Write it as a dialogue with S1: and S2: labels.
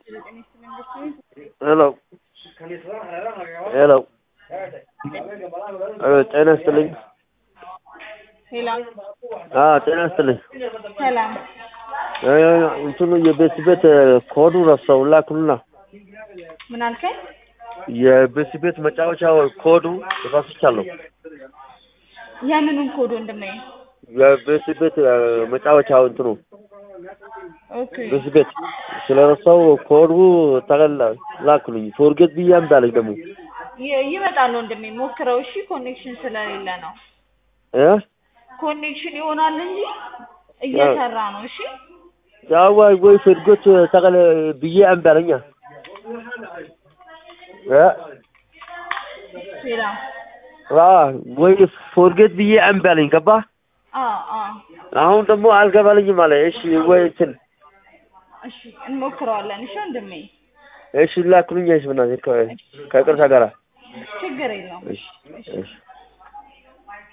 S1: ሄሎ ሄሎ ጤና ይስጥልኝ።
S2: ሄሎ
S1: አዎ ጤና ይስጥልኝ።
S2: ሰላም
S1: እ እንትኑ የቤት ቤት ኮዱ ረሳው ላኩልና
S2: ምን አልከኝ?
S1: የቤት ቤት መጫወቻው ኮዱ ረስቻለሁ።
S2: የምኑን ኮድ ወንድሜ?
S1: የቤት ቤት መጫወቻው እንትኑ
S2: ኦኬ
S1: ቤት ቤት ስለረሳው ኮዱ ተቀላ ላኩልኝ። ፎርጌት ብዬ እምቢ አለኝ ደግሞ
S2: ይ- ይመጣል ወንድሜ ሞክረው። እሺ ኮኔክሽን ስለሌለ ነው።
S1: እ
S2: ኮኔክሽን ይሆናል እንጂ እየሰራ ነው። እሺ
S1: ያው ወይ ወይ ፎርጌት ተቀለ ብዬ እምቢ አለኛ እ
S2: ሌላ
S1: አ ወይ ፎርጌት ብዬ እምቢ አለኝ ገባ
S2: አ አ
S1: አሁን ደግሞ አልገባልኝም አለ። እሺ ወይ እንትን
S2: እሺ እንሞክረዋለን። እሺ ወንድሜ
S1: እሺ ላኩልኝ። እሺ በእናትህ ከ- ከይቅርታ ጋራ
S2: ችግር የለውም።
S1: እሺ እሺ